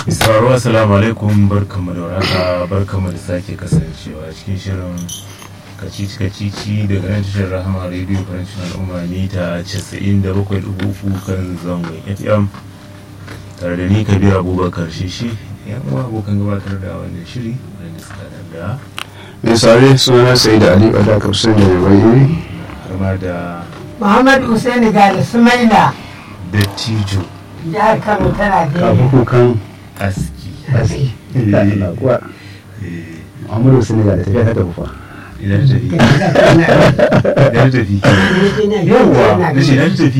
Isararwa assalamu alaikum barkamu da warhaka barkamu da sake kasancewa cikin shirin kacici kacici daga nan tashar rahama radio farancin al'umma mita 97.3 kan zangon fm tare da ni kabir abubakar shishi yan uwa abokan gabatar da wannan shiri wanda suka da mai sare suna sai da ali wadda ka fi da mai har da Muhammad Hussein Gali Sumaila dattijo jihar Kano tana kafin da kukan aski aski Eh. na kuwa Eh, muhammadu senegal da tafiya ta tafi fa idan ta tafi idan ta tafi yawwa na ce idan ta tafi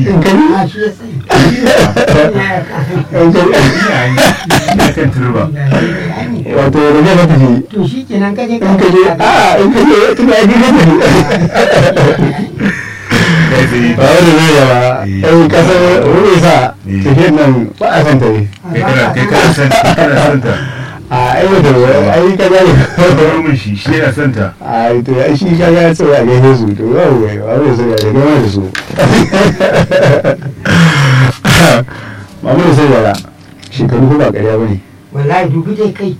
ina kan turba wato da zai ka tafi To shi kenan kaje in ka je a in ka je tun da ake tafi kai tsaye ba wani zai yawa ɗan kasar wuri sa Eh. tafiyar nan ba a san ta ne kai kana kai kana son kai kana son ta a aiwata ai ka gane bar mun shi shi yana son ta a to ya shi ka ga cewa a gaishe su to ba wai ba wai sai da gama da su Muhammadu sai da shekaru ko ba ƙarya bane Wallahi dubu dai kai.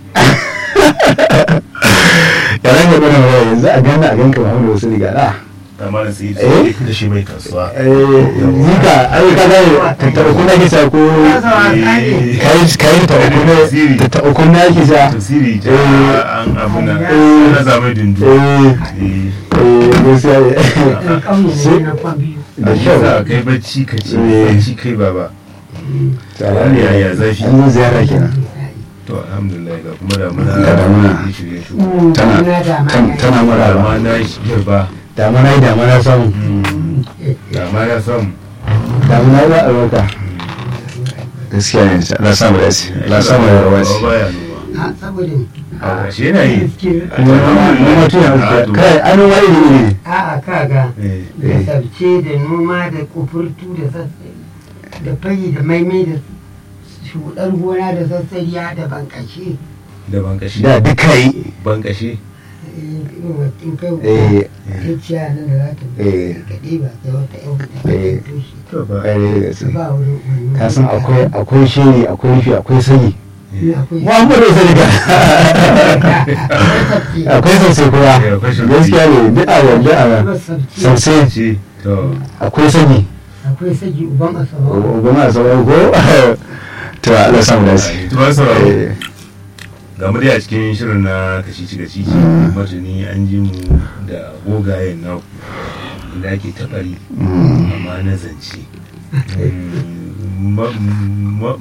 ya ran ga bana waya yanzu a gana a ganka Muhammadu sai da da amma da sai Eh? da shi mai kasuwa eh zika ai ka ga tattara kuna ki sa ko Eh, kai kai ta uku ne ta ta uku ne ake sa tafsiri ta Eh. an abu na Eh. na zamai dundu eh Eh, eh gaskiya ne Ɗan ƙauye ne na kwan biyu. da shi kyau sa kai bacci ka ce Eh. bacci kai baba Tsara ya ya zafi an zo ziyara kenan to alhamdulillah ga kuma da muna Ga damuna. shirye shi tana tan- tana maraba amma na shi ba damana yi damana samu da ma ya samu damana yi ba albarka gaskiya ne la samu da shi la samu da rawa shi ba ya noma A saboda a shi yana yi noma tuna Ah, to. kai an noma iri iri a'a kaga Eh, da sabce da noma da kufurtu da sassari da fari da maimai da shuɗar gona da sassariya da bankashe. da bankashi da duka yi bankashi in kai eh kai ciya nan da za ta eh kaɗe ba sai wata yau ta Eh. tushe. to ba kai ne da gaske Ba wurin wannan. ka san akwai akwai shiri akwai rufi akwai sanyi Akwai muhammadu sai ga sabce. akwai sauce kuma Eh, akwai sauce. gaskiya ne duk a wanda a Akwai sabce. sauce ce to akwai sanyi Akwai sagi uban asawa. goma a sauran ko to Allah samu da shi to ba sauraro eh ga mu dai a cikin shirin na kacici kacici martani an ji mu da gogayen naku inda ake taɓari amma na zance Mm, ma- ma-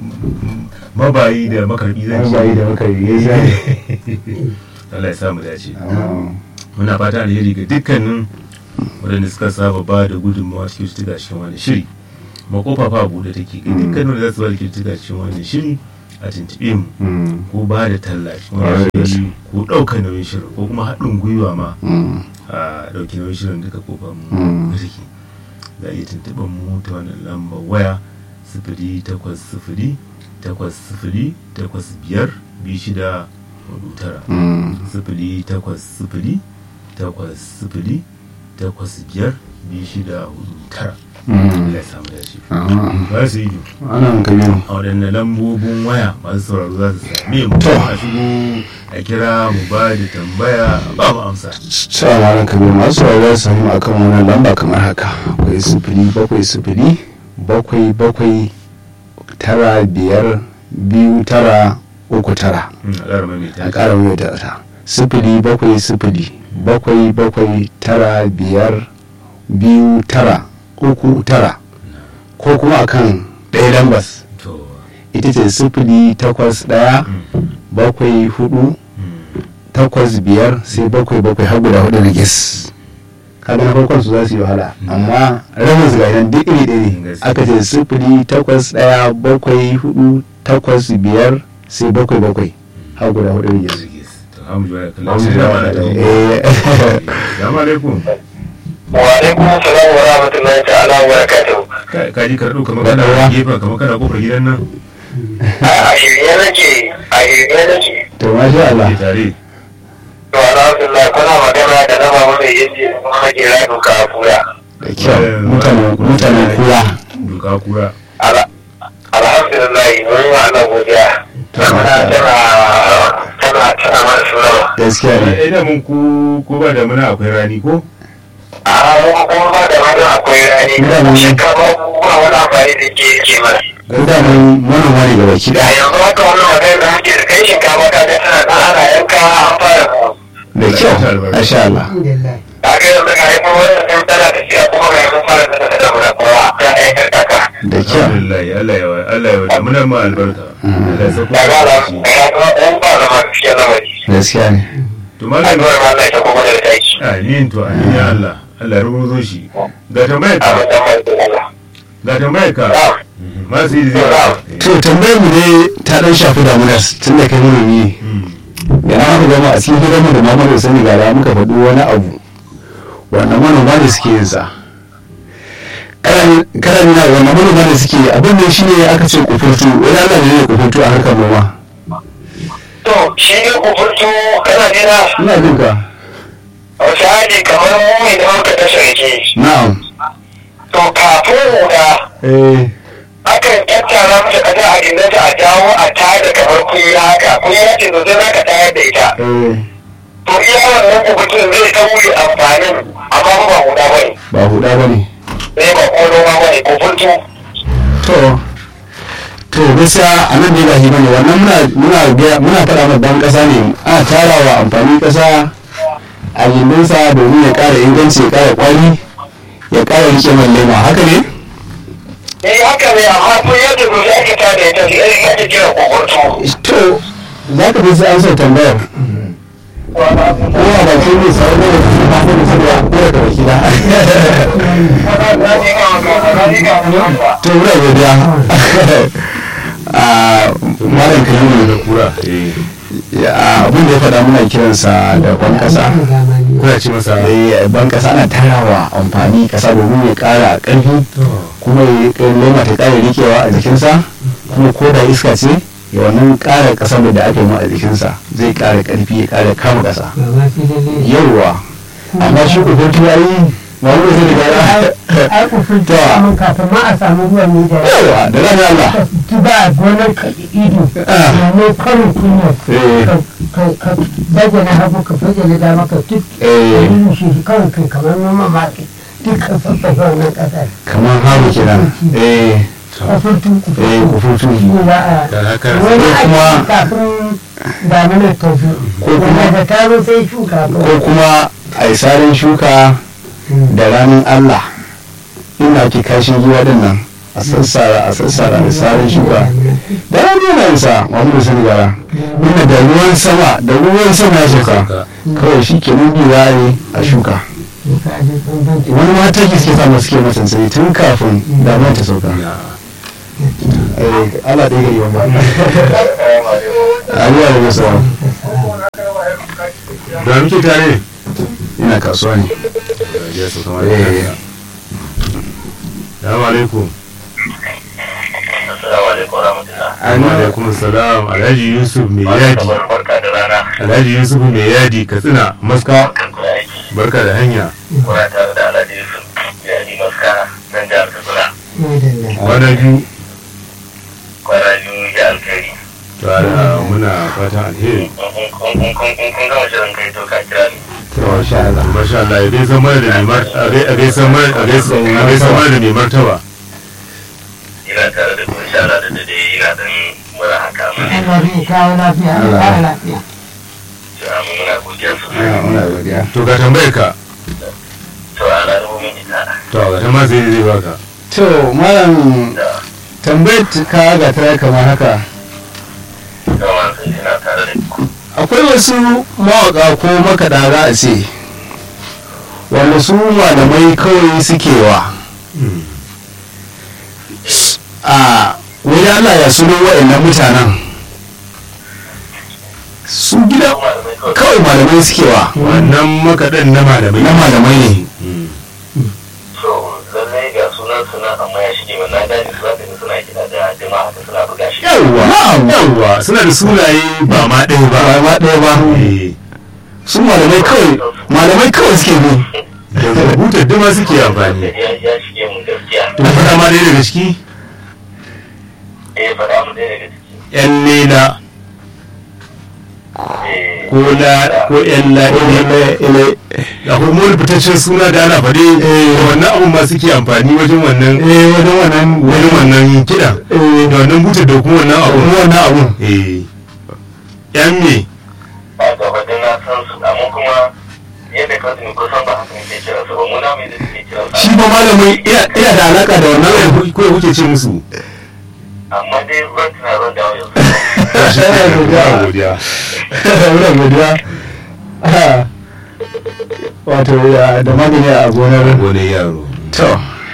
mabayi da makarbi an zance bayi da muka yi gaskiya ne Allah ya samu dace Ah. muna fata alheri ga dukkanin waɗanda suka saba ba da gudunmawa cikin cututtuka cikin wani shiri makofa fa buɗe take ga dukkanin wanda za su ba da cututtuka cikin wani shiri a tuntuɓe mu Mm. ko ba da talla cikin wani shiri ko ɗaukar nauyin shirin ko kuma haɗin gwiwa ma Mm. a ɗauki nauyin shirin duka kofar mu Mm. ga take za a iya tuntuɓar mu ta wannan lambar waya sifili takwas sifili takwas sifili takwas biyar biyu shida hudu tara Mm. sifili takwas sifili takwas sifili takwas biyar biyu shida hudu tara Mm. Allah ya samu dace Ah. ba su yi ana kabiru a waɗanne lambobin waya masu sauraro za su same mu a shigo a kira mu ba da tambaya ba mu amsa Salamu alaikum kabiru masu sauraro su samu akan wannan lamba kamar haka akwai sifili bakwai sifili bakwai bakwai tara biyar biyu tara uku tara Hmm, a ƙara mai a ƙara mai da ta sifili bakwai sifili bakwai bakwai tara biyar biyu tara uku tara ko kuma akan ɗaya lambas to ita ce sifili takwas ɗaya hmm, bakwai hudu hmm, takwas biyar sai bakwai bakwai har guda hudu na gis kaga na farkon su za su yi wahala amma rabin su ga idan duk iri ɗaya ne Gaskiya. aka ce sifili takwas ɗaya bakwai hudu takwas biyar sai bakwai bakwai har guda hudu na gis Yes. to hamu jiwa da kallon shi da mana da mu Eh, salamu alaikum wa alaikum salam wa rahmatullahi ta'ala wa barakatuhu Ka- ka ji karɗo kamar kana Yawa. gefen kamar kana kofar gidan nan a shirye nake a shirye nake to masha Allah ke tare to alhamdulillah kuna magana da nama mai yaji kuma nake rayu ka kura da kyau mutanen mutanen kura duka kura alhamdulillah mun yi wa Allah godiya to damuna tana tana tana mana suna gaskiya ne ina mun ku ko ba da muna akwai rani ko a mun kuma ba da mana akwai rani Damuna. shekara ba wani amfani da ke ke mana ko da mun manoma ne gaba ki da da yanzu haka wannan magana da muke da kai shinkafa ka ga tana nan ana yanka an fara da kyau masha Allah alhamdulillah a ga yanzu ga yi kuma wannan ɗan tana da siya kuma ga yanzu fara da da damuna kuma ta aikar kaka da kyau alhamdulillah Allah ya Allah ya wada muna ma albarka Allah ya sako da ga da shi ga da ɗan ba da ma gaskiya lamari gaskiya ne to malam addu'ar ma Allah ya kuma da taki amin to amin ya Allah Allah ya rubuto shi ga tambayar a ka wajen mai Allah ga tambayar ka masu yi zai to tambayar mu ne ta dan shafi damuna tun da kai manomi ne yana muka gama a cikin gidanmu da mamar sani gara muka faɗi wani abu wannan manoma ne suke yin sa kana nuna wannan manoma ne suke yi abin da shi ne aka ce kufurtu wani Allah ne ne kufurtu a harkar noma to shi ne kuburtu kana jina ina jin ka misali kamar mu mai da muka ta sarki na'am to kafin huda eh akan tattara mata kasa a gindinta a jawo a tada kamar kunya haka kunya ce zo zai zaka tayar da ita eh to iya wannan kuburtun zai ta wuri amfanin amma fa ba huda bane ba huda ba ne zai ba ko noma bane kuburtu to to gaskiya a nan dai ba shi bane wannan muna muna ga- muna faɗa ma dan ƙasa ne ana tarawa amfani ƙasa a gindinsa domin ya ƙara inganci ya ƙara ƙwari ya ƙara rike man lema haka ne eh haka ne amma kunya ce zo zai aka tada ita sai ya ta kira kuburtu to za ka fi sai an so tambayar ko a bakin ne sau da wasu ba su da saboda ko da baki da to muna godiya a malam kalimu da kura eh ya abin da ya faɗa muna kiransa da ban ƙasa zamani kuna ci masa Eh, ban ƙasa ana tarawa amfani ƙasa domin ya ƙara ƙarfi kuma ya lema ta ƙara rikewa a jikinsa kuma ko da iska ce ya wannan ƙara ƙasa da aka yi ma a jikinsa zai ƙara ƙarfi ya ƙara kama ƙasa ba ma sai da ne yawwa amma shi ku ko ya yi ba wani zai riga ai ku fi mun kafin ma a samu ruwan ne da yawwa da ran Allah ki ba gonar ka ido Ah. ne karin kunya Eh. ka ka baje na hagu ka baje na dama ka duk Eh. ka shi shi kawai kai kamar noma ma duk ka sassafa wannan kasar kamar haru kenan eh kafurtu eh ku futu ne ba a da haka wani Ko kuma- aiki kafin daminar ta zo Ko kuma- wanda da ta zo sai shuka ko kuma a yi sarin shuka da ranar Allah inda ake kashin giwa din nan a sassara a sassara da sarin shuka da ranar yana yin sa Muhammadu Sani Gara inda da ruwan sama da ruwan sama ya sauka kawai shi ke nan biyu za a yi a shuka wani ma taki suke sa masu ke masansani tun kafin damar ta sauka Eh, Allah ɗaya gari wanda Aliyu da Musa da muke tare ina kasuwa ne ya sauka ma Eh. Assalamu alaikum Assalamu alaikum warahmatullah. Assalamu alaikum salam Alhaji Yusuf mai yadi Barka da rana. Alhaji Yusuf mai yadi Katsina Maska Kan kuna aiki. barka da hanya Kuna tare da Alhaji Yusuf. Ya yi maska nan jihar Katsina. kwana biyu Kwana biyu ya alkhairi. tare muna fatan alheri In kun gama shirin kai to ka kira ni. Masha Allah masha Allah ya gaisa mana da mai mar- a gai- a gaisa mana a gaisa a gaisa mana da mai martaba Ina tare da ku insha Allah da dade ina dan mura haka ma. Allah zai kawo lafiya Allah kawo lafiya Cewa mun muna godiya Ina sosai. muna godiya to ga tambayar ka To ana da mun ita. to ga ta ma sai zai baka to malam Da tambayar ka ga ta kamar haka kama sai ina tare da ku. akwai wasu mawaka ko makaɗa za a ce wanda su malamai kawai suke wa a wani allah ya sunan wa'annan mutanen su gida Malamai kawai. kawai malamai suke wa wannan makaɗan na malamai na malamai ne So lallai ga sunan suna amma ya shige min na gane su zaka suna kiɗa da jama'a haka suna buga shi. yawwa yawwa suna da sunaye ba ma ɗaya ba ba ma ɗaya ba Eh, su malamai kawai malamai kawai suke bi da rubutar duma suke amfani Ya ya shige mun gaskiya. to faɗa ma ɗaya daga ciki Eh faɗa mu ɗaya daga ciki. yan lela ko la ko yan la ile ile akwai wani fitaccen suna da ana faɗe da wannan abun ma suke amfani wajen wannan eh wani wannan wani wannan kiɗan eh da wannan buta da kuma wannan abun kuma wannan abun eh yan me a gaba da na san su amma kuma yadda ka tuni kusan ba haka ke kira su ba mu na mai da suke kira shi su ba malamin ina ina da alaka da wannan abun ko kuke ce musu amma dai zan tuna zan dawo yanzu Muna godiya muna godiya Ah, wato ya da magani a gonar gone yaro to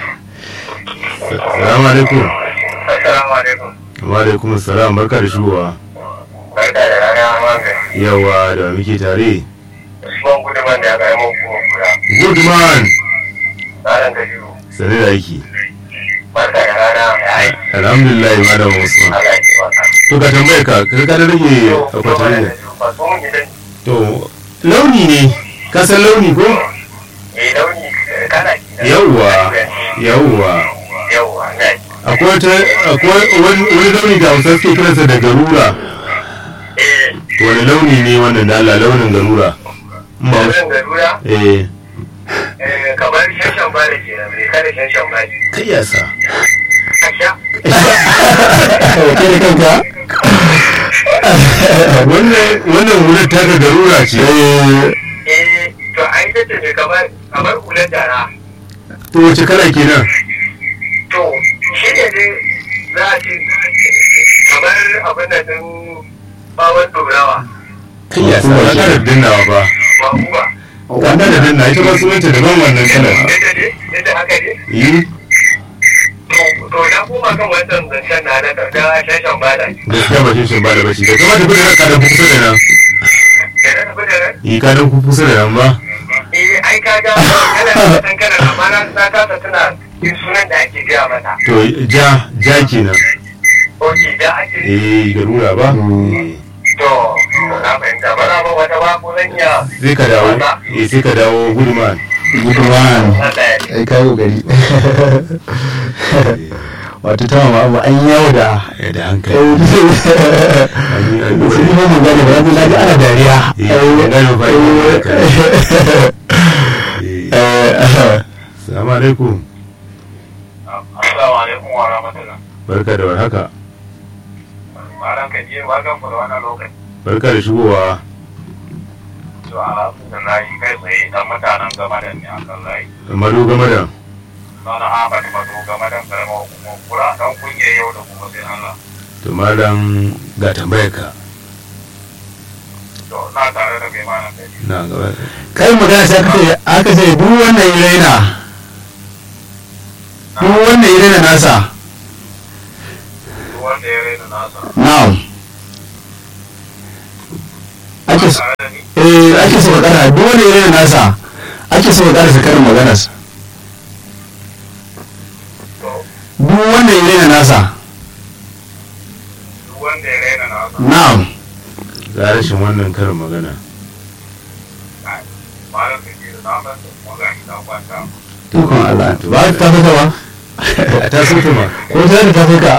salamu alaikum assalamu alaikum wa alaikum salam barka da shigowa barka da rana magani yawa da wa muke tare usman guduman da ya ga yamma kuma kura good man tsarin da biyu sane da aiki barka da rana ya aiki alhamdulillah malam usman Allah ya ci maka to ka tambaye ka ka ka da rage akwatin ne ba su mun gidan to launi ne ka san launi ko eh launi kana yawwa yawwa yawwa na akwai wata akwai wani wani launi da hausa suke kiransa da garura eh wani launi ne wannan da Allah launin garura In ba wannan garura eh eh kamar shashan ba da ke nan ne kada shashan ba ne kai ya sa kasha ke da kanka wannan wannan wurin taka garura ce eh to ai ta ce kamar kamar hular dara to wace kala kenan to shi ne dai za a ce kamar abin da din bawon dorawa kai ya sa ka da dinnawa ba ba kuwa ka da dinna ita ba sunanta daban wannan kalar yadda ne yadda haka ne yi to to na koma kan wancan zancen na na da shashan ba da gaskiya ba shi ba da bashi da kuma tafi da ka da kusa da nan da na tafi da ran yi ka dan kusa da nan ba eh ai ka ga yana da san kana amma na na kasa tana yin sunan da ake gaya mata to ja ja kenan oke da ake eh garura ba Eh, to to na fahimta ba na ba wata ba ko zan iya sai ka dawo eh sai ka dawo gudman gudunwan Allah ya ai kayi kokari wato ta mama abu an yawo da eh da hankali an yi an sun yi mamu gane ba yanzu na ji ana dariya Eh, ban gane ba, Eh, Assalamu alaikum Assalamu alaikum wa rahmatullah. barka da warhaka Malam ka je barkan ku da wannan lokaci. barka da shigowa To alhamdulillah kai tsaye dan mutanen gama da ne akan layi. mado game da Sana Ahmad Mato game da karamar hukumar kura dan kungiyar yau da kuma sai Allah. to malam ga tambayar ka To na tare da kai malam kai. na gaba kai magana sai aka ce aka ce duk wannan ya raina duk wannan ya raina nasa Duk wanda ya raina nasa. na'am ake so Tare da ni. eh ake so ka kara duk wanda ya raina nasa ake so ka kara sa karin maganar To duk wanda ya raina nasa duk wanda ya raina nasa. na'am ga rashin wannan karin magana Malam ka je da na san kuma ga shi ta kwanta. ikon Allah ba ta tafi ka ba a ta so ta ma ko ta da tafi ka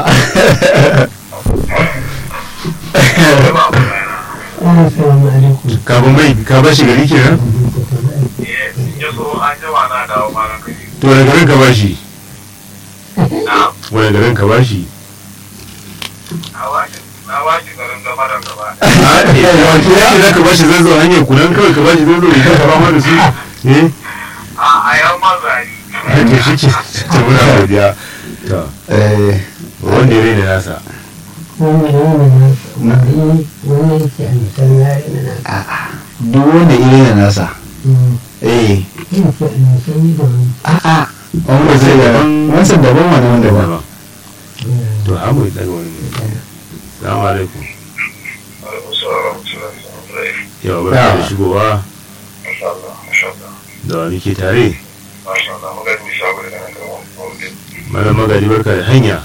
Ba mu raina. Assalamu alaikum. kafin mai ka ba shi gari kenan Eh ya so an jima na dawo malam ka je. to wani garin ka ba shi Na wani garin ka ba shi na washi na washi garin gaba da gaba. a eh yawanci ya ce za ka ba shi zanzo hanyar kudan kawai ka ba shi zanzo ya ka ba da su eh A a yan mazari. a to shi ke ta muna godiya to eh wanda ya raina nasa Wani yana na wani wani yake a nisan yare na na. duk wanda ya raina nasa eh Yin ce a nisan yi da wani. a'a wanda zai da wancan daban wani wanda ba daban to hamu daga wani salamu alaikum yawa barka da shigowa da wani ke tare mana magani barka da hanya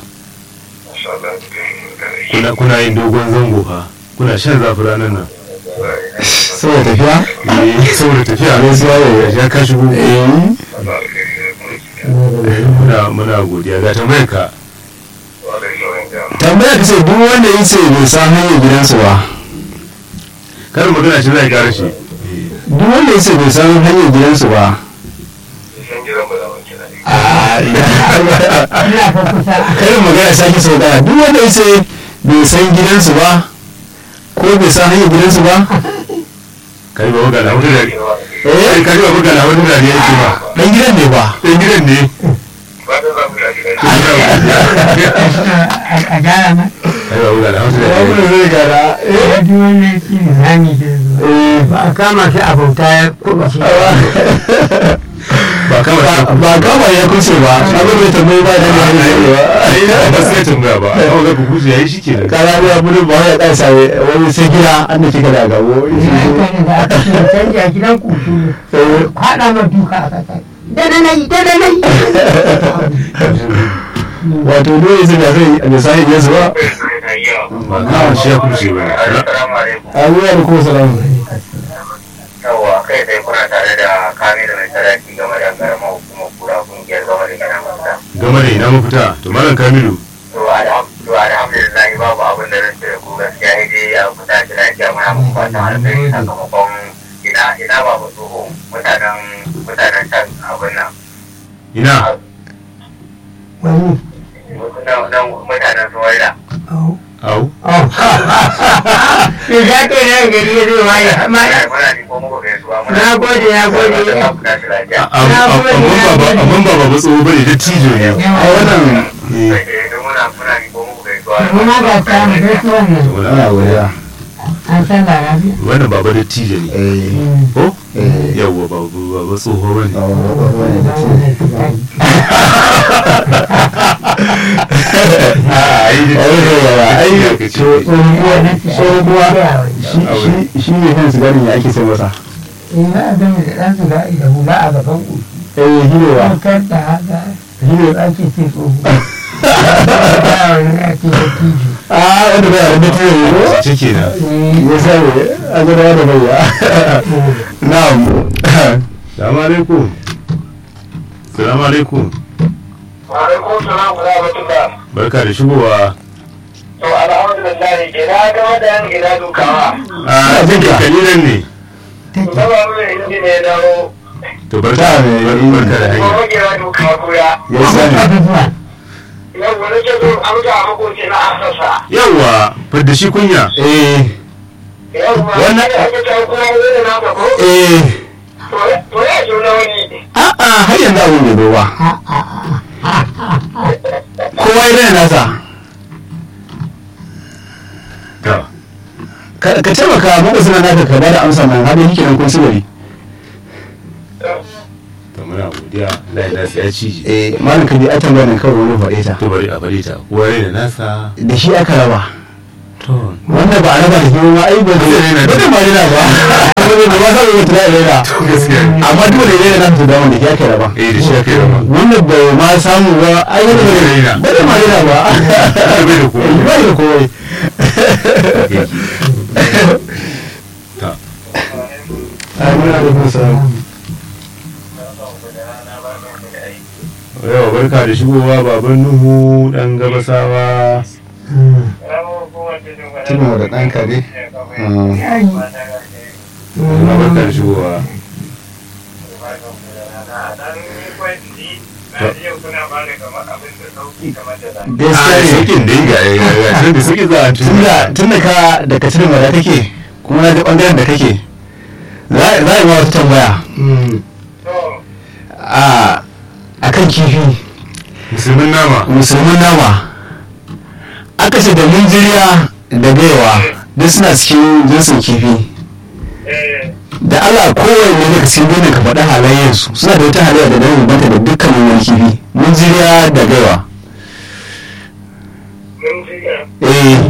kuna kuna yin dogon zango fa kuna shan zafi ranar nan saboda tafiya eh saboda tafiya ne su yawo ya ka shigo eh muna muna godiya ga tambayar ka tambaya ka ce duk wanda ya ce bai san hanyar gidansu ba karin magana shi zai gara shi duk wanda ya ce bai san hanyar gidansu ba san gidan ba za mu kira ne ina fa kusa karin magana sake sau daya duk wanda ya ce bai san gidansu ba ko bai san hanyar gidansu ba kai ba magana wani da eh kai ba magana wani da ne yake ba dan gidan ne ba dan gidan ne ba ta za mu kira gidan a gyara ma kai ba magana wani da ne zai gara ya ji wannan shi ne zami da zuwa ba a kama shi a bauta ya kuma shi ba kama shi ba kama ya kuce ba abin mai tambayi ba da ne ba sai tambaya ba ai ga kuku yayi shi kenan kara ya budu ba ya ɗan sare wani sai gida an da kika da gabo da aka ce canji a gidan kutu kwaɗa ma duka a kasa da na nayi da na nayi wato dole sai da sai da sai ya zuwa ba kama shi ya kuce ba Assalamu alaikum. abuwa da kuma salamu Yawwa kai sai kuna tare da kame da mai saraki game da karamar hukumar kura kungiyar game da gina masa. game da ina mafita to malam kamilu To alham- to alhamdulillah babu abin da zan ce da ku gaskiya sai dai a kusa shi lafiya muna muku fatan alheri sakamakon ina ina ba mu tsoho mutanen mutanen can abin nan. ina wani Nan nan mutanen Suwaida. au au da za ka yi nan gari ya zo ma ya ma Muna muna ni ko muku gaisuwa muna. Na gode, na gode. Fatan ku tashi lafiya. amman ba ba tsoho bane da tijo ne a wannan Eh, Eh, don muna muna ni ko muku gaisuwa. kuma ga ta mu gaisuwan nan wala- ana godiya an san larabi wannan baba da tijo ne eh ko eh yawwa ba ba ba tsoho bane shi ne kan sigarin ya ake sai masa ina abin da ɗan su ga da hula a gaban ku eh hirewa kar da haka hire ake ce tsoho ya wani ake da tijo a wanda bai da mutum ne ko ce kenan ya sani a gaba da bayya na'am salamu alaikum salamu alaikum Wa alaikum salam wa rahmatullah. barka da shigowa To alhamdulillah ina ga wadan ina dukawa. a jinka kalilan ne To ba mu da inji ne dawo. to barka barka da Ko hanya magewa dukawa koya. ya sani Yau wani ce zo an ga makoci na asasa. yawwa fadda shi kunya eh Yau ma Wannan- ne ake ta kuma wani na ba ko? eh To to ya zo na wani. a'a har yanzu abin bai zo ba kowa ya rena nasa to ka ka taimaka muka suna naka ka bada amsa nan har yake nan kun sigari to muna godiya lai nasa ya cije eh malam ka bi a tambaya nan kawai wani faɗe ta to bari a bari ta kowa ne da nasa da shi aka raba to wanda ba a raba da kuma ai ba zai Zai rena ba zai ma rena ba wanda ba ba sai mutum ya rena gaskiya ne amma dole ne rena su da wanda ke aka raba eh da shi aka yi rama wanda bai ma samu ba ai wanda ba zai rena. ba zai ma rena ba bai da komai. ba da komai ta ai muna da kusa yawa barka da shigowa baban nuhu dan gabasawa tuna da ɗan kare na barka da shigowa a gaskiya ne sakin dai ga ya tun da suke za a tunda tunda ka da ka tunan wada kake kuma na ga bangaren da kake za za a yi ma wata tambaya a akan kifi musulmin nama musulmin nama aka ce da munjiriya da gaiwa duk suna cikin jinsin kifi da Allah kowanne daga cikin ginin ka faɗi halayensu suna da wata halayya da nan banta da dukkanin wani kifi munjiriya da gaiwa eh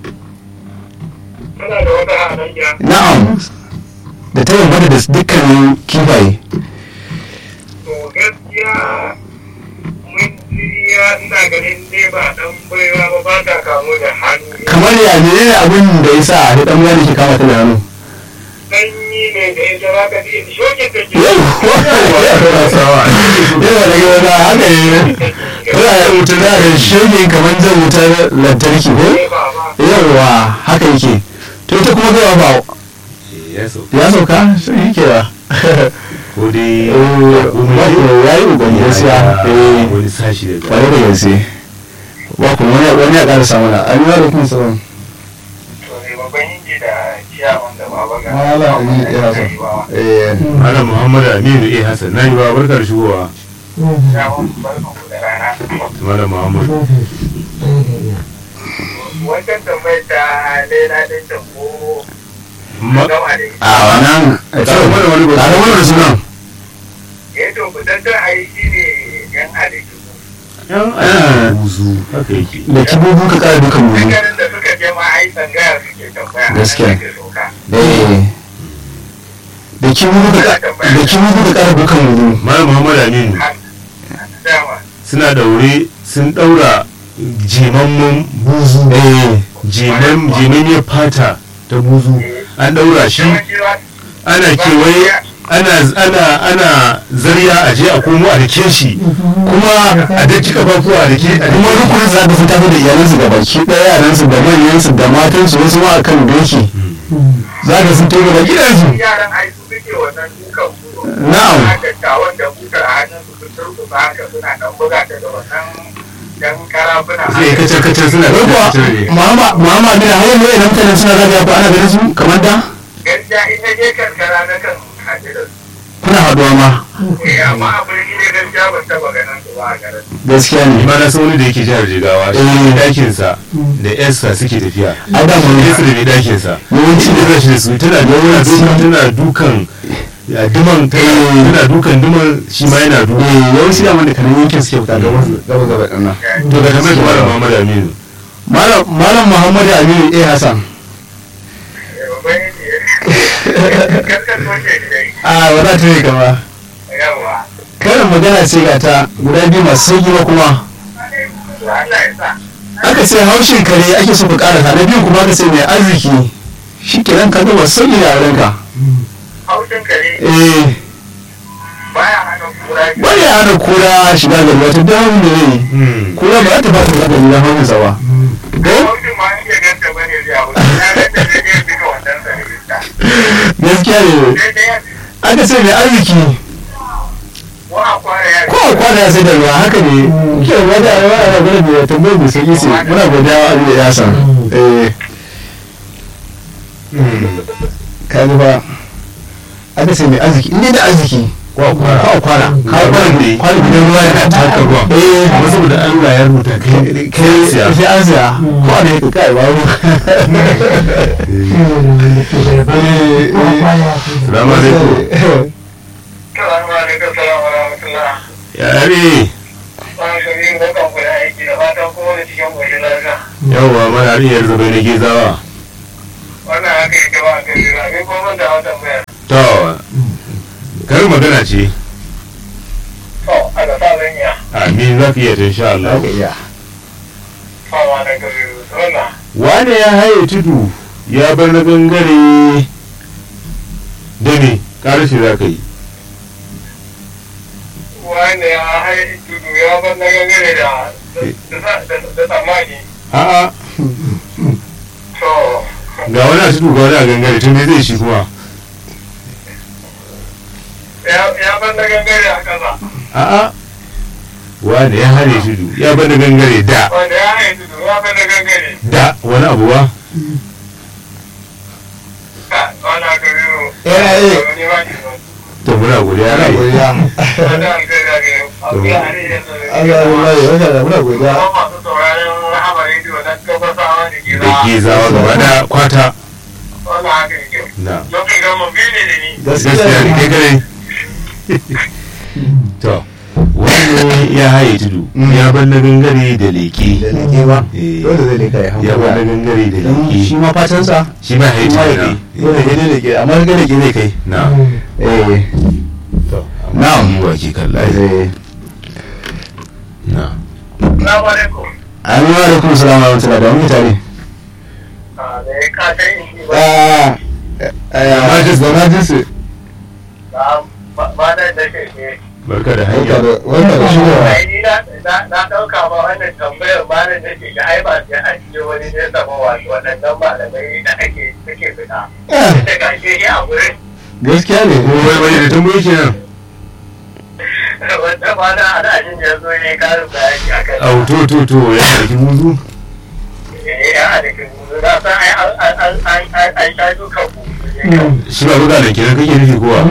Muna da wata halayya na'am da ta bambanta da dukkanin kifaye to gaskiya mun jiriya ina ganin dai ba dan baiwa ba ba ta kamu da hannu kamar ya ne abin da ya sa da ɗan gane ke kama ta da hannu sanyi ne da ita za ka ji shokin da ke sawa yana da gaba na haka ne tana da wuta da da shirgin kamar zan wutar lantarki ko ba ba yawwa haka yake to ita kuma gaba ba ya sauka ya sauka sun yi kewa ko dai ya yi ƙoƙari gaskiya eh wani sashi daga kwarai da gaske ba kuma wani wani ya ƙara samu na an yi wa da kuma sauran to ne babban inji da ciyawan da baba ga wala ne ya sa eh Malam Muhammad Aminu A. Hassan na yi ba barkar shigowa ciyawan barkan ku da rana Malam Muhammad wancan tambayar ta lela din ta ko Ma- gama da ita a wannan Tare mana wani ba- tare mana da sunan eh to fitattar ai shi ne yan halittu yan ana buzu haka yake da kibubu ka ƙara dukan mu ganin da suka je ma ai tsangaya suke tambaya a nan Gaskiya. suke sauka. eh da kibubu ka ƙara da kibubu ka ƙara dukan mu Malam Muhammad Aminu Har- dama suna daure sun daura jimamman buzu eh jimam jimammiyar fata ta buzu an daura shi yawanci za ana kewaye ana ana ana zariya a je a komo a dake shi kuma a daki kafafuwa a dake a kuma dake rukunin za ka sun tafi da iyalansu da baki ɗaya yaransu da manyansu da matansu wasu ma akan doki za ka sun tafi da gidansu yaran ai su suke wannan dukan buzo Na'am. haka tawon da butar a hannun su sun turkusa haka suna dan buga ta da wannan dan karafuna sai kacar kacar suna wai kuwa kacar ne Muhammad Muhammad bin har yanzu idan mutane suna zagaya ko ana ganin su kamar da gaskiya ita je karkara na kan haɗe da su kuna haɗuwa ma eh amma a birni ne gaskiya ban taɓa ganin su ba a garin gaskiya ne ma na san wani da yake jihar jigawa shi Eh. dakinsa da yarsa suke tafiya Ai, da mun- yarsa da mai dakinsa Yawanci shi da rashi da su tana tana dukan tana dukan ya duman tana tana dukan duman shi ma yana dukan eh yawanci da da kanan yankin suke fita gaba gaba gaba ɗin nan to ga kamar da malam Muhammad Aminu malam malam Muhammad Aminu eh Hassan Eh, babban ne karkar soke ne a wata ta yi gaba yawa karin magana ce ga ta guda biyu masu sauki ba kuma to Allah ya sa aka ce haushin kare ake so ka karasa na biyu kuma aka ce mai arziki shi kenan ka ga masu sauki da wurinka haushin kare eh baya hana kura biyu bari ya hana kura shiga gari wata damun da zai yi kura ba za ta ba ta zaɓa gida hannun sa ba ko haushin ma in ke ganta bane zai abu na ganta zai je fika wannan sanarista gaskiya ne sai dai aka ce mai arziki ko a kwara ya ko a kwana ya sai da ruwa haka ne ke ruwa da ruwa ana gwada da tambayar mai sauki ce muna godiya wa abin da ya san eh ka ga ba aka ce mai arziki inda da arziki kwa kwara kwa kwana ka kwana ne kwana gidan ruwa yana taka ruwa eh amma saboda Allah ya rubuta kai kai siya sai an siya ko a ne ka kai ba mu Salamu alaikum Salamu alaikum, salamu rahmatullah. yare Ba ka yi barkan ku da aiki da fatan kuma da cikin gobe lafiya. yawwa mana hariyar zabe na gizawa Wannan haka yake ba ka yi rabi ko mun da wata bayar. to karin magana ce To, Allah sa zan iya. amin za ka iya ta insha Allah iya Fama da gabi wannan. wane ya haye tudu ya bar na gangare da ne ƙarashi za ka yi Wanda ya haɗe tudu ya bar na gangare da da tsammani. a'a To, ga wani a tudu ga wani a gangare tun me zai shi kuma ya bar na gangare a ƙasa. a'a wane ya haye tudu ya bar na gangare da Wanda ya haɗe tudu ya bar na gangare. da wani abu ba Ka, wani haka biyu. Yana yi. Wani ma ne ba. to muna godiya ana rai godiya Wanda an kai da ke. Abu ya haɗe yanzu. Allah Allah ya wata da muna godiya Kuma masu sauraron rahama rediyo na gabasawa da ke da gizawa gaba da kwata Wannan haka yake. na Lokacin gama biyu ne da ni. gaskiya ne kai kare to wani ya haye tudu ya bar na gangare da leke da leke ba Eh. dole zai leka ya ya bar na hankali gangare da don shi leke ma fatansa shi ma haye shi ma tudu leke dole ya leke amma ga leke zai kai na eh to Na'am. amma wa ke kalla eh na Salamu alaikum. Amin wa alaikum salam wa rahmatullahi da wani tare. Ah, da ya ka ta yin shi ba. Ah, eh, Emergency. emergency. Ba ba da da ke ke. barka da Barka hanya da barka da shigowa. ai ni na na- na ɗauka ma wannan tambayar ma da nake ga ai ba sai an je wani ne sama wato waɗannan malamai da ake suke fita da gashe ni a gurin Gaskiya ne. ko wai wani da tambayi kenan wanda ma na ana jin ya zo ne karin bayani akan au to to to ya ɗauki muzu eh ya da kin na san ai an an an an an an sha dukan ku shi ba buga da kenan kake nufi kowa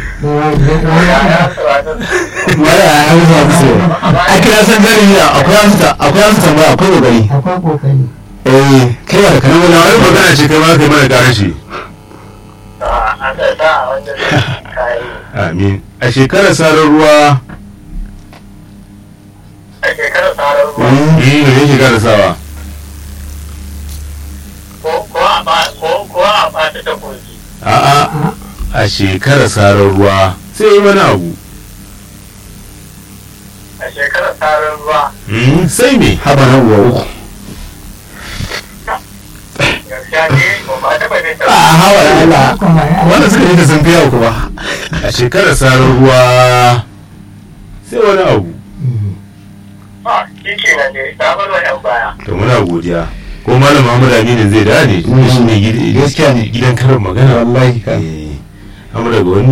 Mara ya hausa musu. A kira san gari ne akwai wasu ta akwai wasu tambaya akwai kokari. akwai kokari Eh kai ba da kana wani wani magana ce kai ma kai mana ƙarar shi an da sa a wanda kai amin a shekarar sarar ruwa a shekarar tsarar ruwa yi ne ne shekarar sawa ko ko a ba ko ko a ba ta koki a'a a shekarar sarar ruwa sai yi wani abu a shekarar tsarar ruwa Hmm, sai me haba na uwa uku. gaskiya ne ba ba ta bane A ta hawa da Allah. kuma ya Wanda suka yi da sun fi yau kuma. a shekarar sarar ruwa sai wani abu ba shi ke nan ne ta bar wa yan baya to muna godiya ko malam Muhammad Aminu zai dade shi ne gid- Gaskiya ne. gidan karin magana Wallahi ka. eh amma daga wani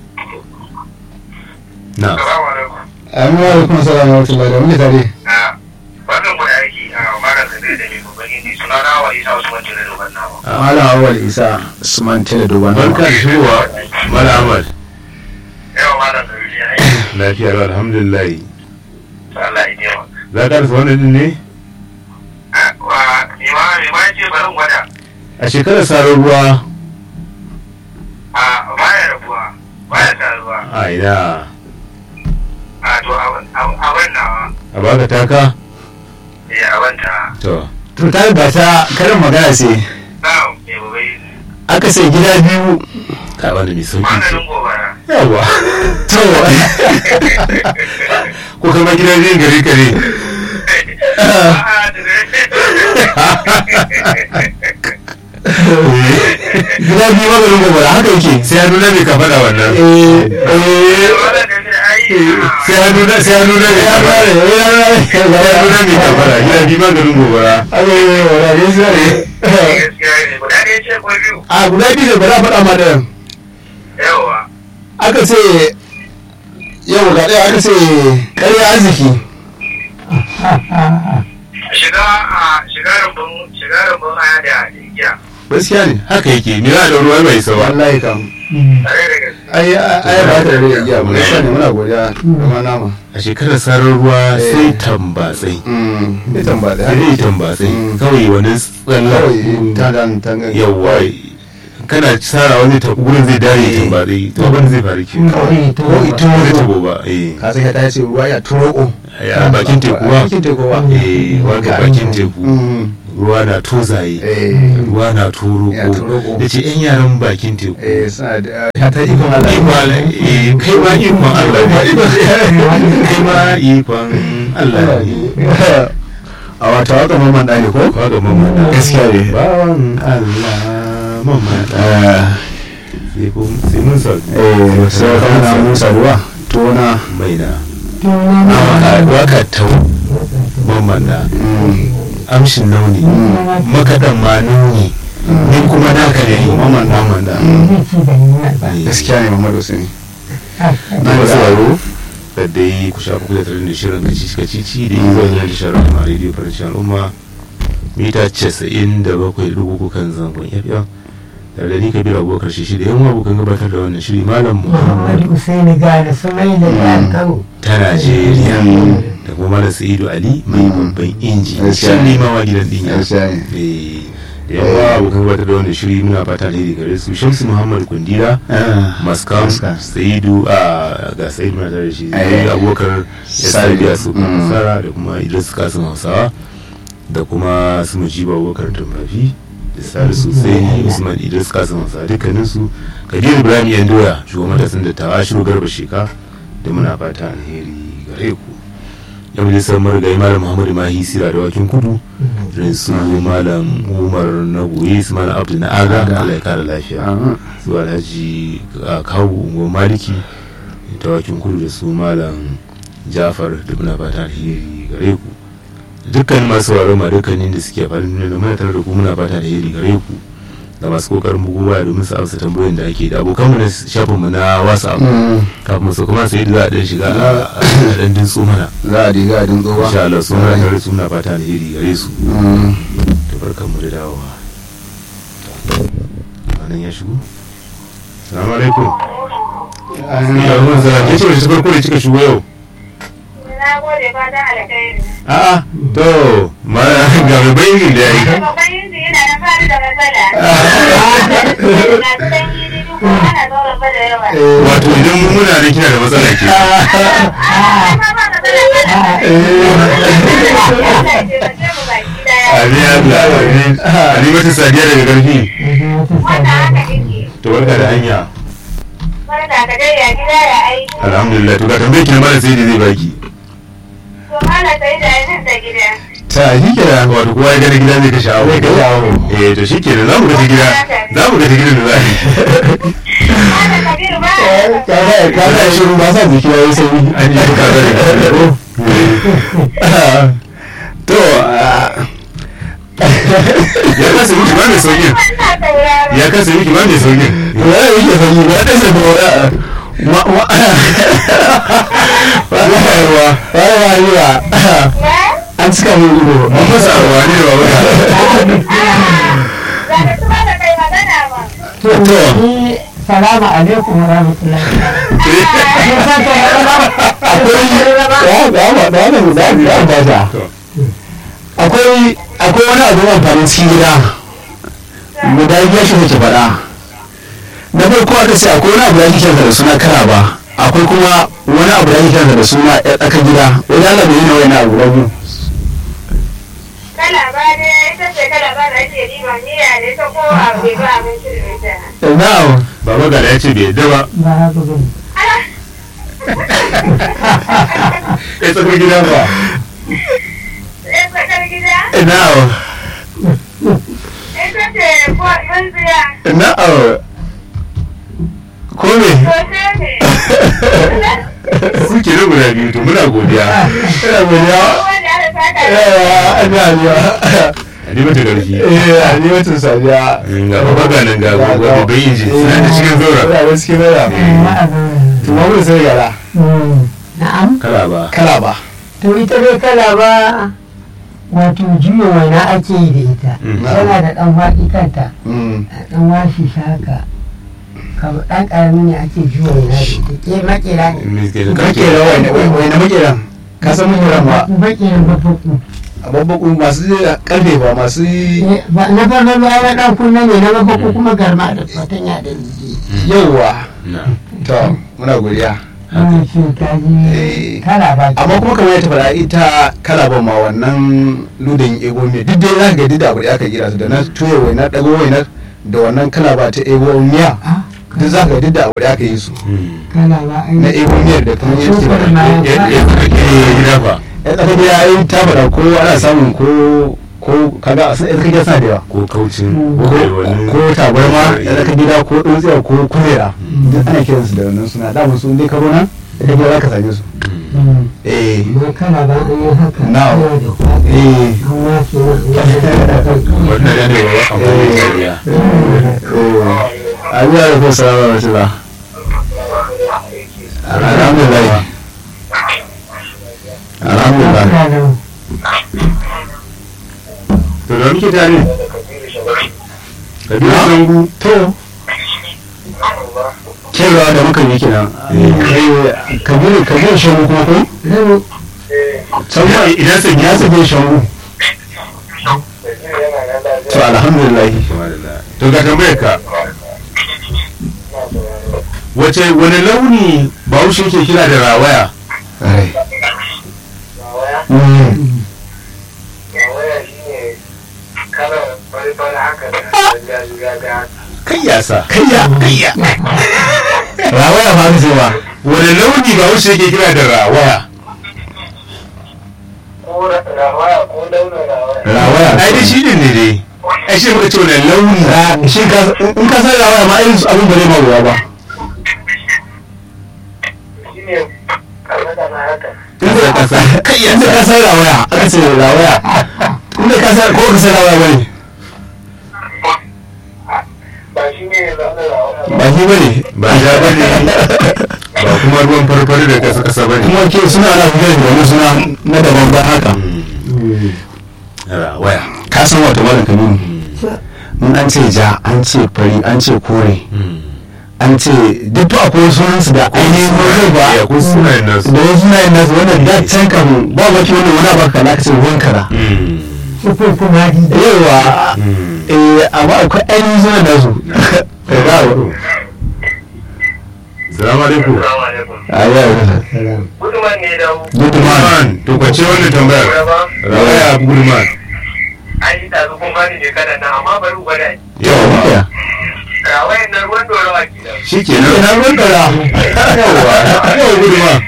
na assalamu alaikum Amin wa alaikum salam wa rahmatullahi da muke tare. a wannan mu da aiki a mara da da ne babban indi suna na wa isa usman jira da wannan ba Malam Awal Isa Usman Tele Duban. barka da shigowa malam Ahmad yawa malam da wuri aiki lafiya lau alhamdulillah Allah ya yi za ka rasa wannan din ne wa ni ma ni ma ce barin gwada a shekarar sarar ruwa a baya rabuwa baya taruwa a ina a to a wannan a baka taka eh a wanta to To ta ga ta karin magana sai. na me bai Aka sai gida biyu. ka wani mai sauki ce maganin gobara yawa To ko kama gidan jin gari kare gida biyu maganin gobara haka yake. sai hannu na mai ka faɗa wannan Eh sai hannu na sai hannu na mai ka faɗa sai hannu na mai ka faɗa gida biyu maganin gobara a guda biyu da ba za a faɗa ma da aka ce yau ga ɗaya aka ce ƙarya arziki gaskiya ne haka yake ni na da ruwa mai sawa wallahi kam ai ai ba ta da iya mu gaskiya ne muna godiya kuma nama a shekarar sarar ruwa sai tambatsai mm ita tamba da sai tambatsai Mm. kawai wani tsallar kawai ta dan tangan yawwa kana tsara wani ta gurin zai dare Eh. tambatsai to abin zai faru ke kawai ta ko ita ba zai wato tabo ba eh ka san ta ce ruwa ya turoko a bakin teku ba bakin teku ba eh wanda bakin teku mm ruwa na tozaye eh ruwa na turoko Ya turoko. da ce yan yaran bakin teku eh suna da ya ta ikon Allah Ikon- eh, kai ma ikon Allah ne kai ma ikon Allah ne a wata waka mamman da ne ko kwa ga mamada Gaskiya ne. bawan Allah mamada sai kun- sai mun sauki eh sai ka na musa ruwa to na mai na tona waka tau mamada amshin nauni makaɗan ma nuni ni kuma naka ne mamman mamada gaskiya ne Muhammadu Sani na da sauraro da dai ku shafa kuka tare da shirin kacici kacici da yi zuwa da shirin a rediyo farashin al'umma mita casa'in da bakwai dubu kan zangon yafiya tare da ni kabir abubakar shi da yan abokan gabatar da wannan shiri malam muhammad Muhammadu Usaini Gane Sumai da Jihar Kano. ta najeriya da kuma malam sa'idu ali mai babban inji Gaskiya shan ne. limawa gidan dinya gaskiya ne Eh, da yawa abokan gabatar da wannan shiri muna fata alheri gare su shamsu muhammad kundira maskam Maskam. saidu a ga saidu na tare da shi Eh. zai abokar ya Saidu. biya su Mm. nasara da kuma idris kasim hausawa da kuma su mujiba abokar tumfafi da salisu sai usman idris kasim hausawa dukkanin su kadir ibrahim yan doya shugaban matasan da tawa shiru garba sheka da muna fata alheri gare ku yan majalisar marigayi malam muhammadu mahi sira da wakin kudu irin su malam umar na goye su malam abdu na aga Aga. allah ya kara lafiya Ah, su alhaji a kawo ungo maliki tawakin kudu da su malam jafar da muna fata alheri gare ku dukkan masu sauraro ma dukkanin da suke faɗin duniya da muna tare da ku muna fata alheri gare ku da masu kokarin bugowa domin su amsa tambayoyin da ake da abokanmu na shafinmu na whatsapp kafin su kuma sai da za a dan shiga a dan dintso mana za a diga a dinga ba insha Allah suna tare su muna fata alheri gare su Mm. to barkanmu da dawowa nan ya shigo assalamu alaikum ya ruwan zara ke ce wace ta farko da kika shigo yau Na gode fatan alkhairi. a'a to ma ga mai bayin da yayi Babban inji yana da fari da matsala. Na su dan yi duk ko ana zauren ba da yawa. wato idan mun muna da kina da matsala ke Ai ma ba matsala ba da Allah ya taimake mu baki daya. Ali Allah Ali Ali mata sadiya daga garfi Wannan haka yake. to barka da hanya Barka ka dai ya gida ya aiki. alhamdulillah to ga tambayar ki na mara sai da zai baki To mana sai da yin da gida. ta shi kenan wato kowa ya gani gida zai ka sha'awa Zai ka sha'awa. eh to shi kenan za mu ga ta gida za mu ga ta gidan da za a yi Mana Kabiru ba. kaga kaga shiru ba sa jiki yayi sauri an yi ka zare to ah, ya kasa miki ba mai sauyin Wannan sauraro. ya kasa miki ba mai sauyin ya yake sauri ba da sa ba ma ma ba ba ba ba ba Ya? an cika mun ido mun masa arwa ne ba wata Za ka tuba da kai magana ba. to salamu alaikum wa rahmatullahi akwai da ba da wannan da da ba ta akwai akwai wani abu amfanin cikin gida guda biyar shi nake faɗa na farko aka ce akwai wani abu da ake kiransa da suna kara ba akwai kuma wani abu da ake kiransa da suna ya tsaka gida wani Allah bai yi na wani abu rabu Kala ba ne ita ce kala ba da ake riba niyya da ita ko a bai ba abinci da ita. na'am baba gada ya ce bai yadda ba ba haka bane ya tsakar gida ba Ɗan tsakar gida na'am ita ce ko tsintsiya na'am ko me sosai ne. kuke da guda biyu to muna godiya ina godiya Wanda aka saka eh ina godiya Ali mata garfi eh ni wata sadiya ga baba ga nan ga gobe bai inji suna da cikin zaura ina da cikin zaura to ma mun sai gara na'am kala ba kala ba to ita dai kala ba wato juya waina ake yi da ita Mm. tana da ɗan faɗi kanta mm a ɗan washi shi haka kamar ɗan ƙarami ne ake juya waina da ita ke makera ne makera wai wai na makeran ka san makeran ba makeran bafaku a babbaku masu karfe ba masu ba na farko ba ya ɗan kunna ne na bafaku kuma garma da fatanya da jiki yauwa na to muna godiya wannan shi ta Eh. ji kala ba amma kuma kamar yadda faɗa ita kala ba ma wannan ludin ego miya duk dai za ka ga duk da abu da aka gira su da na tuye wainar ɗago wainar da wannan kala ba ta ego miya Ah, duk za ka ga duk da abu da aka yi su kala ba ai na ego miyar da kuma yake Shukar faɗa ma ya ya ya tsarki gida ba ya tsaka gida ya yi ta faɗa ko ana samun ko ko kaga a sai tsaka gida suna da yawa ko kaucin Mm. ko kai wani ko tabarma ya tsaka gida ko tsuntsiya ko kulera duk ana kiransu da wannan suna da su dai karo nan da gida za ka same su Mm. eh ma kala ba an yi haka Now. yana da faɗi eh an wace na an yi haka wannan ya ne ba amfani da dariya a biya da kuma salamu alaikum ba alhamdulillah alhamdulillah to da muke tare kabiru sangu to kewa da muka yi kenan Eh, kabiru kabiru shangu kuma ko Rabu, can ma idan sai ya sabe shangu to alhamdulillah to ga tambayar ka wace wani launi bahaushe ke kira da rawaya Ai. Rawaya, Mm. rawaya shi ne kalar fari-fari haka da gaga kai yasa kayya kayya rawaya ba mu ba wani launi bahaushe ke kira da rawaya ko rawaya ko launin rawaya. rawaya ai da shi ne ne dai ai shi muka ce wani launi Ra- shi ka in ka san rawaya ma irin su abin ba zai ma ruwa ba san kai ya inda ka san rawaya aka ce rawaya inda ka san ko ka san rawaya bane ba shi ne zaɓe ba shi bane ba ja bane ba kuma ruwan farfari da kasa kasa bane kuma ke suna na fiye da wani suna na daban ba haka rawaya ka san wato malam kabiru mun an ce ja an ce fari an ce kore an ce duk fa akwai sunansu da ainihin wani ba ya kun sunayen nasu da wasu sunayen nasu wannan da can kan ba wake wani wani abu ka ka ce ruwan kara sufur kuma di yawa eh amma akwai ainihin sunan nasu da ba salamu alaikum Assalamu alaikum. a yau Guduman ne da gudman to kwace wannan tambayar rawaya gudman an yi tazu kun bani ne kanan nan amma bari gwada ni. yawa Rawayan nan ruwan dorawa ke da. shi ke nan ina ruwan kara yawa yawa gudman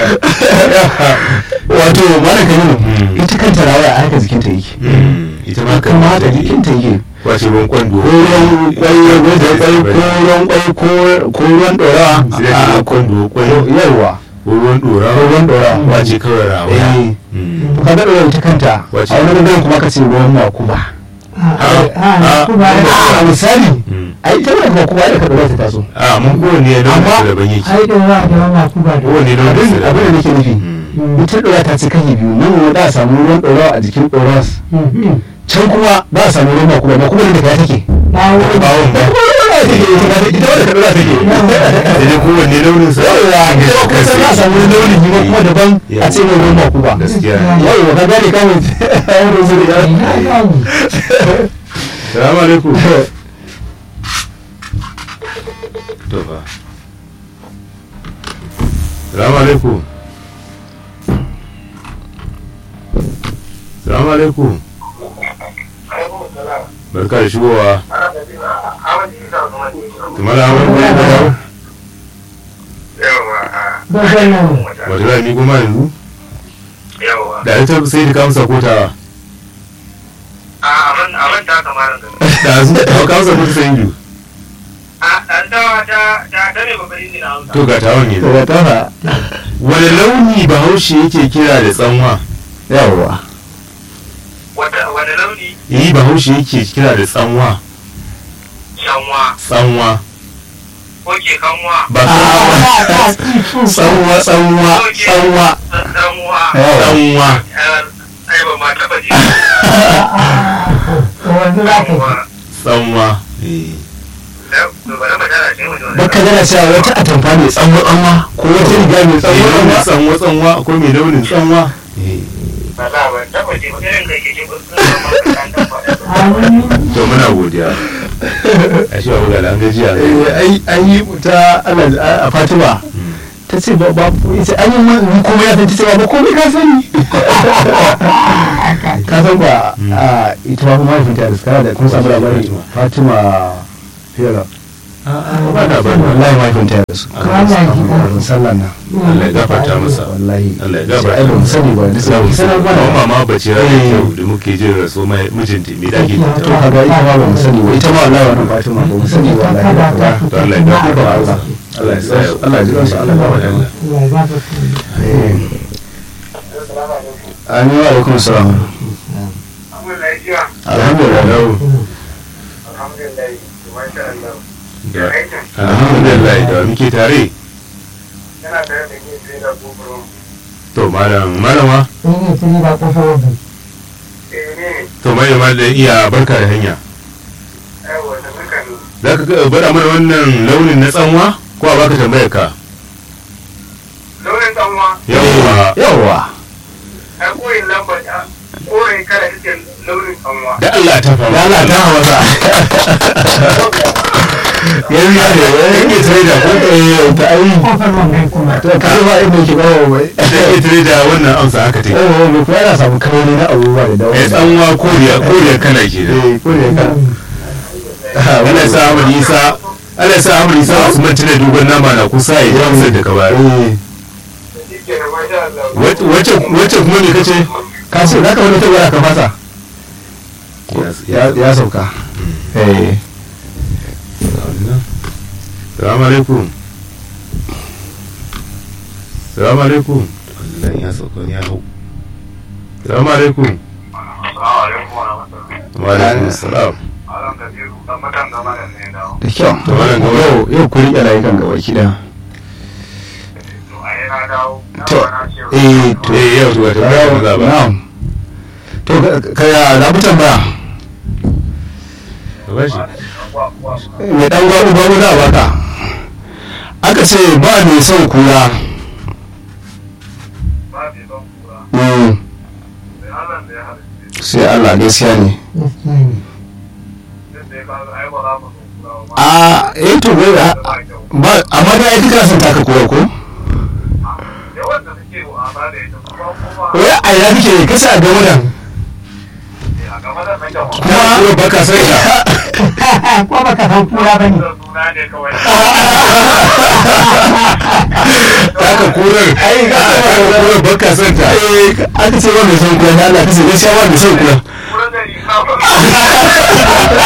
wato malam kabiru ita kanta rawaya a haka jikinta yake ita ma kan kuma mata haka ne jikinta yake kwace ruwan kwando ko ruwan kwayo ko da kwai ko ruwan kwai ko- ko ruwan dorawa sai da ruwan kwando kwando yawa ko ruwan dora ko ruwan dorawa wace kawai rawaya eh Mm. to kaga dorawa ita kanta Wace? a wani gudan kuma ka ce ruwan makuba a kuma a misali Mm. a ita wannan makuba da ka dora ta taso a mun kowane da Amma- wani daban yake ai da za a da wannan kuba da kowane da wani abin abin da nake nufi Mm. ita dora ta ci kashi biyu nan wani da a samu ruwan dorawa a jikin dorawa Mhm. can kuma ba a samu ruwan makuba makuba da ka take bawo bawon ba ita wadda ka dora take sai dai kowanne launin sa yawa ita kuma kusan za a samu wani launin yi kuma daban a ce mai ruwan makuba gaskiya yawa ka gane kawai wani su da ina gani salamu alaikum to fa salamu alaikum salamu alaikum barka da shigowa tumar hamar ne da dawo dogon nan wata za mi kuma yanzu Yawa. da ita sai da kamsa kotawa A abin abin ta kamar da. da su da kamsa kota sai yi A ɗan dawa ta ta ta ne babban injina Hausa. to ga tawon yanzu daga tafa wani launi bahaushe yake kira da tsanwa yawa Wata wani launi yi bahaushe yake kira da tsanwa shanwa tsanwa ko ke kanwa ba tsanwa tsanwa tsanwa sassanwa. yawa tsanwa Ai ba ma taɓa ji. wanzu za ka Kanwa. tsanwa To bari mu tara shi mu ji wani. baka gana cewa wata atamfa mai tsanwa tsanwa ko wata riga mai mai tsanwa launin tsanwa tsanwa tsanwa akwai mai launin tsanwa Ba za ba taɓa ji ba irin kai ke ji ba sun san ma kan dan faɗa. Amin. to muna godiya a shi babu gala an gajiya Eh, ai an yi ta ana a fatima ta ce ba ba ita an yi mun komai ya san ta ce ba ba komai ka sani ka san ba a ita ba kuma mahaifinta da suka da kun samu labari fatima fiyara ba na ba na wallahi mahaifinta ya rasu Allah ya ji kafin sallah na Allah ya gafarta masa wallahi Allah ya sai ai gafarta ba mu sani ba da sai sanar kuma mana mama bace rana kyau da muke jin raso mai mijinta me dake to ta kaga ita ma ba mu sani ba ita ma wallahi wannan fatima ba mu sani ba wallahi ba ba to Allah ya gafarta masa Allah ya sa Allah ya ji kansu Allah ya ba Allah Allah ya ba ka Amin wa alaikum salam. Amma lafiya. Alhamdulillah. Alhamdulillah. Masha Allah. Da- alhamdulillah da muke tare Yana tare da ke sai da gobro. to malam malama Ni ne tuni ba kofar wajen. Eh ne. to mai ma da iya barka da hanya Aiwa da muka ne. za ka ga- bada mana wannan launin na tsanwa ko a baka tambayar ka Launin kanwa. yawwa Yawwa. Ai koyin lamba ta. Koyin kala ita launin kanwa. da Allah ta fama Ya Allah ta hawa Yanzu ya ne wani ke tare da ko eh ta ai Kofar wannan kuma. to ka ba inda ke bawo wai. da ke tare da wannan amsa haka take Eh me ko yana samu kaloli na abubuwa da dawo. eh tsanwa koriya koriya kala ke da Eh ko ne ka. Allah ya sa Ahmad Isa Allah ya sa Ahmad Isa Usman tana dogon nama na kusa ya ji amsar da ka bayar Eh Shi ke da masha Allah. Wace- wace wace kuma me kace ka ce zaka wani tabbata ka fasa. Ya ya sauka. Eh Salamu alaikum. Salamu alaikum. Allah ya sauka ya hau salamu alaikum Assalamu alaikum wa rahmatullahi. wa alaikum salam Alan Kabiru dan matan gama da ne dawo. da kyau To, wannan gaba- yau yau ku riƙe layukan gaba kida To a yi na dawo. Na to ba na ce wa- eh to eh yau to wata bayan za ba na'am to ka- ka ya labutan ba ka bashi Wa- wa- mai dan gwaru gwaru da baka aka ce ba mai son kura ba bai ban kura. Mm, Sai Allah da ya halitta. sai Allah gaskiya ne gaskiya ne Yadda ya kawo ai ba za mu so kura ba. a eh to wai a- Ba kyau. ba amma da ai duka son taka kura ko Yawan da suke wa'ala da ita kuma kuma wai a ina kake kasa a gaba da a gaba da nake wa. kuma kuma baka sai ka ko baka san kura ba ne Da suna ne kawai. taka kurar ai ka taka kurar baka son ta eh aka ce ba mai son kura da Allah kace gaskiya ba mai son kura Kura da riga ba.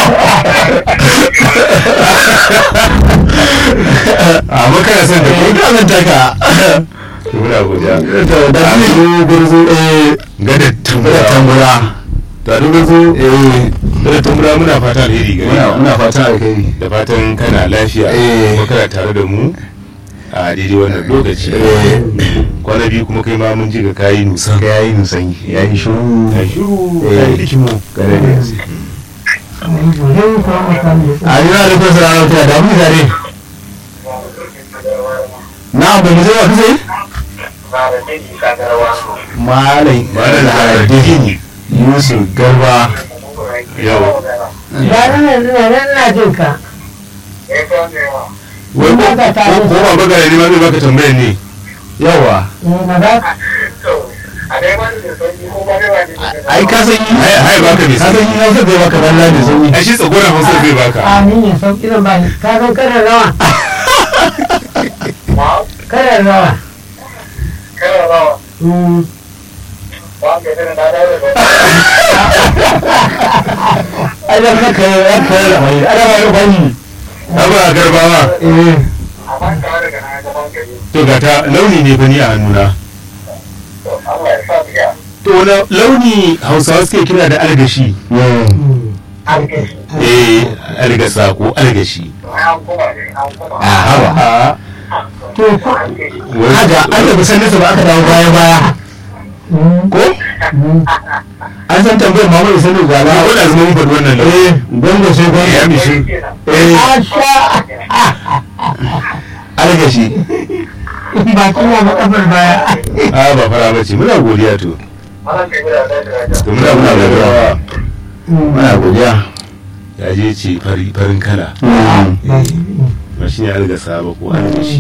amma kana son ta eh ko ka zan taka to muna godiya to da shi gurzu eh gada da tambura tambura ta duka zo eh gada tambura muna fata alheri gare muna ka muna fata da kai da fatan kana lafiya Eh. kuma kana tare da mu a daidai wannan lokaci Eh. kwana biyu kuma kai ma mun ji ga kayi nusan ya yi nusan ya yi shiru ya shiru Eh. ya yi likimo kare da yanzu Zai kuma mutane a yi na da kusa ranar ta da mu tare na ba mu zai wa kusa Ba da jini ka garwa. malai malam da dini yusuf garba yau ba nan nan nan na jin ka Ya kawo da yawa. wai ko Ba ta ko ko ba baka ne ma zai baka tambayar ne yawa eh na ba To, a dai wani da sauki ko ba da wani da ai ka san yi ai ai baka ne ka san yi hausa zai baka zalla da sauyi ai shi tsagoran hausa zai baka a ni ne sauki zan ba ni ka san karar rawa Ma, karar rawa kana rawa. Mm. Ba ka yi da na dawo da ai da ka kai ya kai da mai ana ba ba ni abu a garbawa eh amma ka daga na gaban gari. to ga ta launi ne fa ni a hannuna To, Allah ya sa biya. to wani launi hausawa suke kira da algashi Mm. An gashi. eh algasa ko algashi To, ai an kuma ne, an kuma. a haba to ko An gashi. haka an da kusan nasa ba aka dawo baya baya Mm. ko an san tambayar mamadu sanu na gala wanda zama mun faɗi wannan launi eh gwanda sai ya gwanda mishi Kenan. eh Asha algashi baki na makafar baya a ba fara bace muna godiya to Malam kai guda da da da. to muna muna godiya muna godiya ya je ce fari farin kala ba shi ne algasa ba ko algashi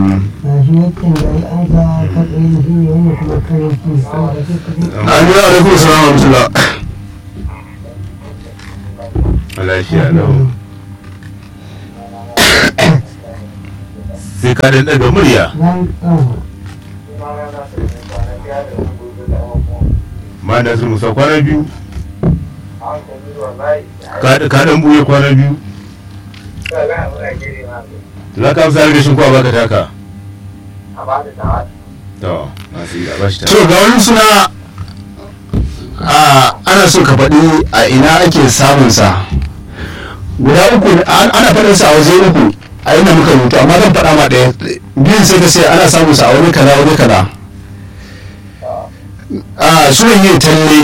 an yi alaikun salam wa rahmatullah lafiya lau sai ka dan daga murya ma da su musa kwana biyu ka ka dan buye kwana biyu za ka amsa algashin ko a baka taka to masu yi a bashi to taka ga wani suna a ana so ka faɗi a ina ake samun sa guda uku an- ana faɗin sa a waje uku a inda muka rubuta amma zan faɗa ma ɗaya biyun sai ka sai ana samun sa a wani kaza wani kaza a sunan yin talle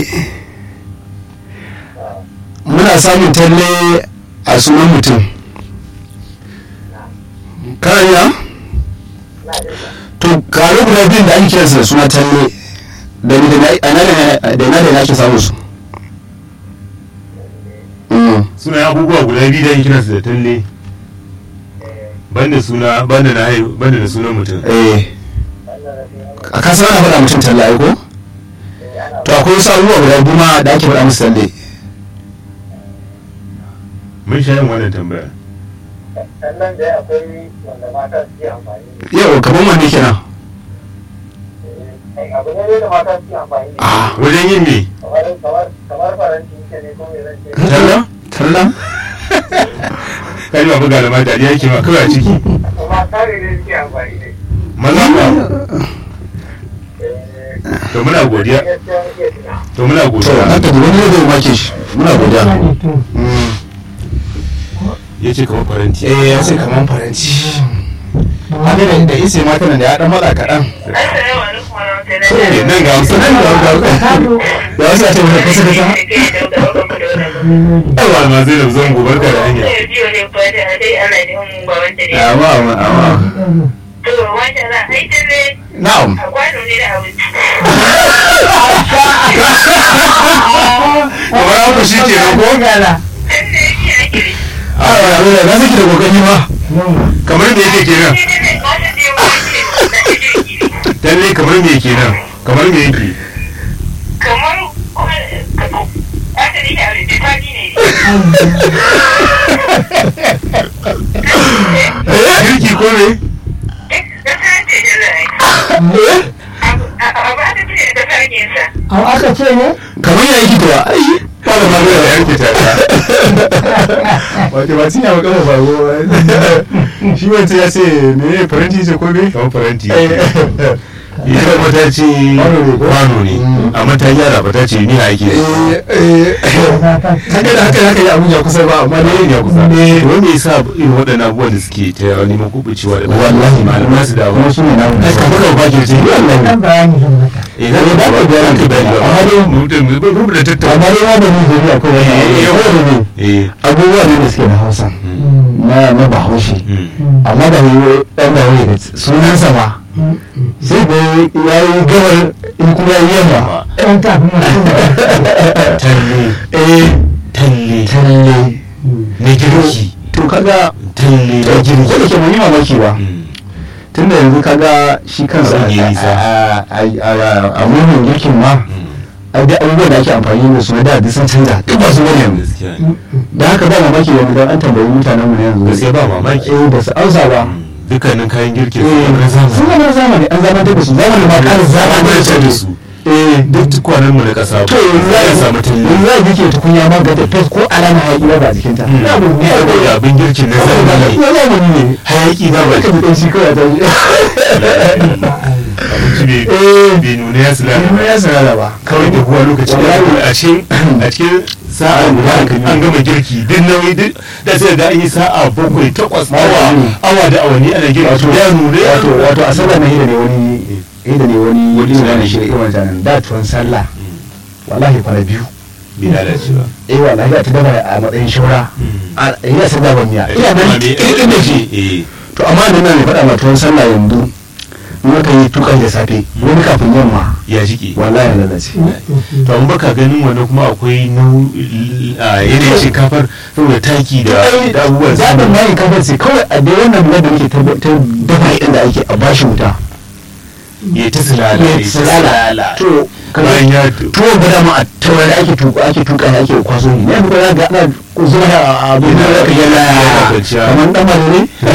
muna samun talle a sunan mutum kana yi na? to kare guda biyun da ake kiransa da suna talle da ni da na a ina da da ina da ina ake samun su Mm. suna abubuwa guda biyu da ake kiransu da talle banda suna banda na haihu banda da sunan mutum eh a kasar ana faɗa mutum talle ai ko to akwai wasu abubuwa guda biyu ma da ake faɗa musu talle mun sha yin wannan tambayar sannan da akwai wanda mata suke amfani da yau kamar wanne kenan shi abu ne da mata suke amfani da ah wajen yin me kamar kamar kamar faranti ke ne ko me zan ce talla talla kai ba buga da mata da yake ma kawai a ciki kuma kare ne suke amfani da shi maza ba to muna godiya to muna to godiya haka da wani zai make shi muna godiya Mm. ya ce kamar faranti eh ya ce kaman faranti haka da da ise mata nan da ya dan matsa kaɗan Assalamu alaikum warahmatullahi Eh, nan ga wasu nan ga da wasu ya ce wani kasa kasa yawa ma zai da zan gobar ka da hanya amma amma amma na'am kamar haka shi ke nan ko a ya na saki da kokari ma kamar me yake kenan lalle kamar me kenan kamar me yake kamar wata ne da aure ta ne girki ko me da ta ce da zai a ba ta ce da sarkinsa Au aka ce ne? kamar ya yi kuwa ai ba da ya magana yanke ta wato ba tinya ba kama ba ko shi wancan ya ce me faranti ce ko me kamar faranti eh ita kuma ta ce Kwano ne ko? kwano ne Mm. amma ta gyara ba ta ce ni a ake eh haka da haka haka ya abuja kusa ba amma ne ya kusa ne wanda ya sa irin waɗannan abubuwan da suke ta neman kubucewa da wallahi malamai su dawo kuma su ne namu ai kamar da ba ke ce wallahi Dan bayani zan mata. eh za ka ba ka bayani ka bayani ba Amma dai- mutum rubuta amma tattauna dai ma da ni zuri akwai wani Eh, abu da ne eh abubuwa ne da suke da hausa na na bahaushe mm. amma da yi ɗan da wani da sunansa ma sai da ya yi gabar in kuma ya yi yamma Ɗan tafi mutum. talle eh talle talle na girki to kaga talle to na ko da girki ke mun yi mamaki ba Mm. tunda yanzu kaga shi kansa Abin ya yi nisa. a- a- a a murnin girkin ma Mm. a da abubuwan da ake amfani da su na da duk sun canza duk ba su bane yanzu gaskiya ne da haka ba mamaki yanzu dan an tambayi mutanen mu na yanzu gaskiya ba mamaki eh ba su amsa ba Mm. dukkanin kayan girki eh na sun zamani zama zamani an zamantar da su zamani ma ƙara zamantar da su eh duk tukwanen mu na ƙasa to yanzu za ya a samu talle yanzu za a girke tukunya ma ga tafes ko alama hayaki ba a jikinta Mm. na abu ne a saboda goya abin girkin na zamani na zamani ne hayaki ba ba ka ji ɗan shi kawai a tashi abinci bai eh bai nuna ya sila Ilimin ya sanada ba kawai da kuwa lokaci da Wallahi. a cikin a cikin sa'a guda an gama girki duk nauyi duk da sai ga an yi sa'a bakwai takwas awa Wallahi. awa da awanni ana girki wato ya nuna ya wato nuna wato a sallah na hida ne wani hida ne wani Wani tunani tunani. shi da irin zanen da tuwon sallah wallahi fara biyu bai lalace ba eh wallahi da ta dama a matsayin shaura a ina sai da ban miya ina nan kirkin da shi eh to amma da nan ne faɗa ma tuwon sallah yanzu in aka yi tukan da safe wani kafin yamma ya jike wallahi ya lalace to an baka ganin wannan kuma akwai nau a yanayin shinkafar saboda taki da da abubuwan zaɓin mayin kafin sai kawai a dai wannan da muke ta dafa inda ake a bashi wuta ya ta silala ya ya ta tsalala to bayan ya tuwon ba dama a taurari ake tuka ake tuka ne ake kwaso ne ne ba za ga ana zuwa a abu da ka yana Yana kwanciya. kamar dan ne